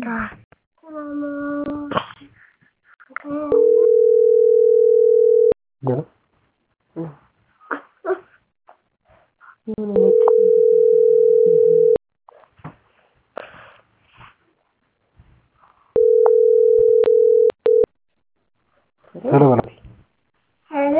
ሄሎ በላት ሄሎ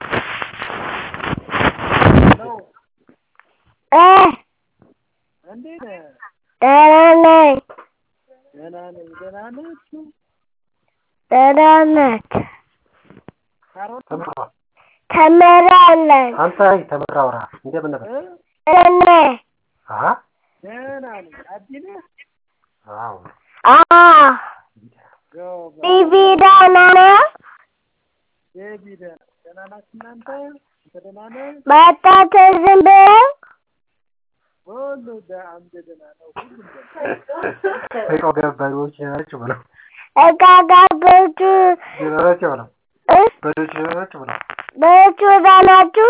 እ እንዴት ነህ? ደህና ነኝ። ደህና ነኝ። ደህና ናችሁ? ደህና ናት። ካሮት ተምራ ተምራለች። አንተ አይ ተምራ አውራ እንደምን ነበር? እ? እኔ አሃ ደህና ነኝ። አዲ ነህ? አዎ አዎ ጎበዝ። ቢቢ ደህና ነው። ቤቢ ደህና ደህና ናችሁ እናንተ? አንተ ደህና ነህ? መጣት ዝም ብለው ሁሉ ደ- አንተ ደህና ነው። ሁሉም ደህና እቃው ገባሪዎች ናቸው ብለው እቃ ጋገቱ ናቸው ብለው እ በዶች ናቸው ብለው በቹ ናችሁ?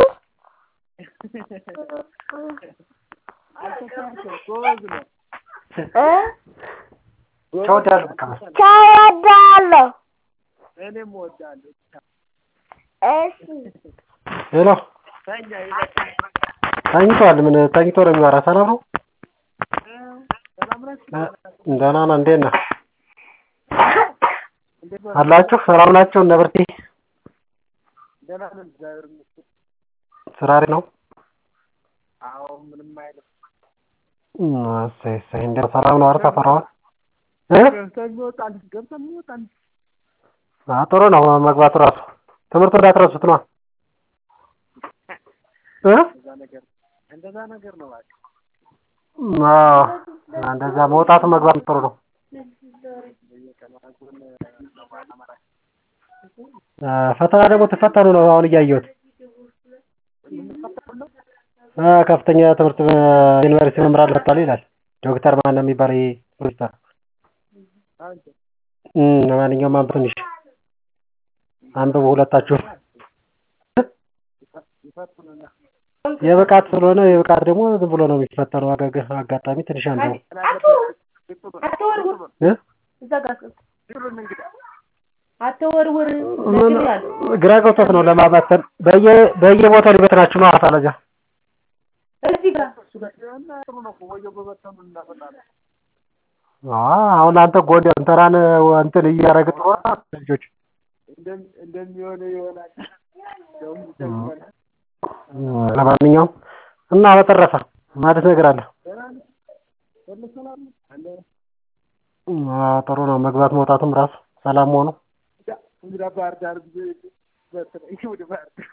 አልተሳሳትም። ጎበዝ ነው። እ ቻው ዳሉ በቃ ቻው እወዳለሁ። እኔም እወዳለሁ። እሺ ሄሎ ተኛ ይበቃል። ተኝቷል። ምን ተኝቶ ነው የሚወራ? ሰላም ነው? እ? ሰላም ናችሁ? እ፣ ደህና ነህ? እንዴት ነህ? እንዴት ነው? አላችሁ? ሰላም ናቸው? እነ ብርቴ ደህና ነን። እግዚአብሔር ይመስገን። ስራ ላይ ነው? አዎ ምንም አይልም። እም፣ እሰይ እሰይ። እንዴት ነው? ሰላም ነው? ኧረ ተፈራዋል እ ገብተን እንወጣለን። ገብተን እንወጣለን። አ ጥሩ ነው መግባቱ ራሱ ትምህርት እንዳትረሱት ነው እ እንደዛ ነገር እንደዛ ነገር ነው እባክህ። አዎ እንደዛ መውጣቱ መግባት ጥሩ ነው። በየቀኑ አጉል አማራ አ፣ ፈተና ደግሞ ትፈተኑ ነው አሁን እያየሁት የምንፈተነው ነው። አ፣ ከፍተኛ ትምህርት ዩኒቨርሲቲ መምህራን ፈታሉ ይላል ዶክተር ማን ነው የሚባለው ይሄ ፕሮፌሰር አንተ እም ለማንኛውም አንብብ ትንሽ አንብቡ ሁለታችሁ ይፈትኑና የብቃት ስለሆነ የብቃት ደግሞ ዝም ብሎ ነው የሚፈተነው አጋጋ- አጋጣሚ ትንሽ አንብቡ እ ድሩን እንግዳ አትወርውር ምን ይላል። ግራ ገብቶት ነው ለማባተን በየ በየቦታው ሊበትናችሁ ነው አሳለጃ እዚህ ጋር እሱ ጋር እና ጥሩ ነው እኮ ወየው በበተኑ እናፈጣለን። አሁን አንተ ጎን እንተራን እንትን እያደረግህ ጥሩ ነው ልጆች እንደም- እንደሚሆነ ይሆናል። እንደውም ይሰማል። ለማንኛውም እና በተረፈ ማለት ነገር አለ ደህና ነህ? ሁሉ ሰላም ነው? አለ አዎ፣ ጥሩ ነው መግባት መውጣቱም ራሱ ሰላም መሆኑ እንግዳ እንግዳ ባህር ዳር ጊዜ በተለይ ወደ ባህር ዳር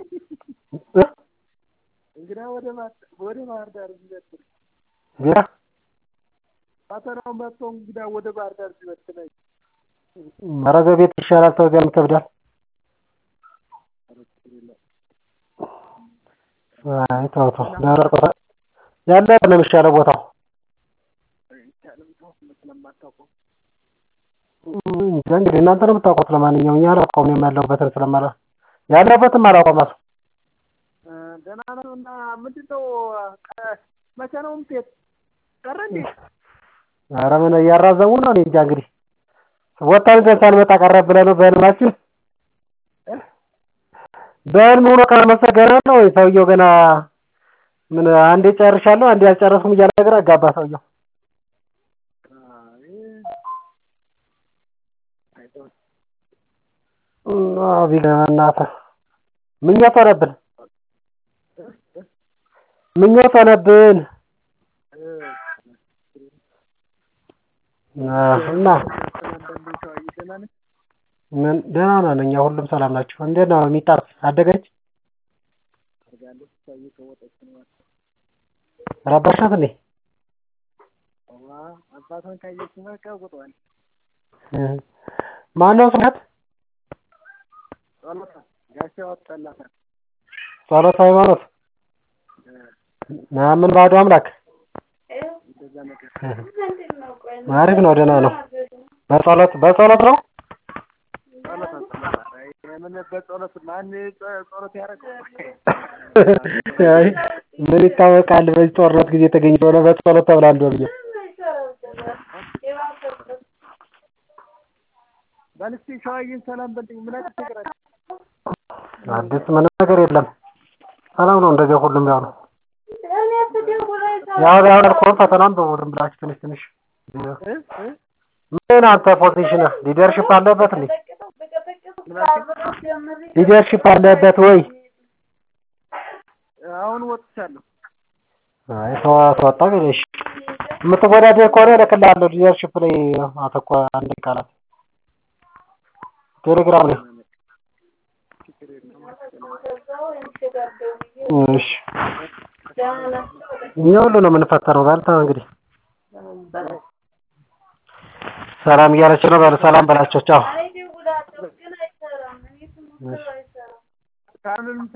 እንግዳ ወደ ባህር ወደ ባህር ዳር ቢበትነኝ ዜና ፈተናው መጥቶ እንግዳ ወደ ባህር ዳር ቢበትነኝ ኧረ በቤት ይሻላል ተው እዚያም ይከብዳል አይ ተው ተው ደረቅ ቦታ ያለ ነው የሚሻለው ቦታው አይቻልም ተው ስለማታውቀው እንጃ እንግዲህ እናንተ ነው የምታውቁት ለማንኛውም እኛ አላውቀውም እኔም ያለሁበትን ስለማላ ያለሁበትም አላውቀውም እራሱ እ፣ ደህና ነው እና ምንድን ነው ቀ- መቼ ነው የምትሄድ? ቀረ እንዴ? ኧረ ምን እያራዘሙ ነው እኔ እንጃ እንግዲህ ወጣን ዘንድ ሳንመጣ ቀረ ብለህ ነው በህልማችን እ? በህልም ሆኖ ካልመሰገነ ነው ወይ ሰውየው ገና ምን አንዴ ጨርሻለሁ አንዴ አልጨረስኩም እያለ ነገር አጋባ ሰውየው አይ፣ አይተው አዎ ቢገባ እናትህ ምኞት ሆነብን ምኞት ሆነብን እ፣ አዎ፣ እና አንዳንዴ ሰውዬ ደህና ነህ? ምን ደህና ነን እኛ ሁሉም ሰላም ናቸው እንዴት ነው ሚጣት አደገች አድርጋለች። ሰውዬ ከወጣች ነው ረበሻት እንዴ ዋ አባቷን ካየች በቃ ውጠዋል። እ። ማነው ስለት ጸሎታ ጋሻ ወጣላታል። ጸሎት ሃይማኖት ምን ባዶ አምላክ እንደዛ ነገር አሪፍ ነው ደህና ነው በጸሎት በጸሎት ነው ጸሎታ ጸሎታ አይ፣ የምን በጸሎት ማን ጸ- ጸሎት ያደረገው? አይ ምን ይታወቃል በዚህ ጦርነት ጊዜ የተገኘ ሆነ በጸሎት ተብላ እንደው ብዬ በል እስኪ ሸዋዬን ሰላም በልኝ። ምን አዲስ ነገር አለ? አዲስ ምንም ነገር የለም። ሰላም ነው። እንደዚያ ሁሉም ያው ነው። እኔ ስደውል አይሰራም። ያው ያው ያልኩህን ፈተናም በቡድን ብላችሁ ትንሽ ትንሽ እ እ ምን አንተ ፖዚሽንህ ሊደርሽፕ አለበት እንዴ? በቀጠቅጠው በቀጠቅጠው ከአብረው ጀምሬ ሊደርሽፕ አለበት ወይ? አሁን ወጥቻለሁ። አይ ሰው አስወጣ ገለሽ የምትወዳደር ከሆነ እልክልሃለሁ። ሊደርሽፕ ላይ አተኮ አንድ ቃላት ቴሌግራም ላይ ከዛው እንሽጋር ደውዬ እሺ። ደህና ናቸው እኛ ሁሉ ነው የምንፈተነው። ባልታ እንግዲህ በለው። ሰላም እያለች ነው። በል ሰላም በላቸው። ቻው። አይ ደውላለሁ ግን አይሰራም። እኔ ስሞክር አይሰራም። ካንን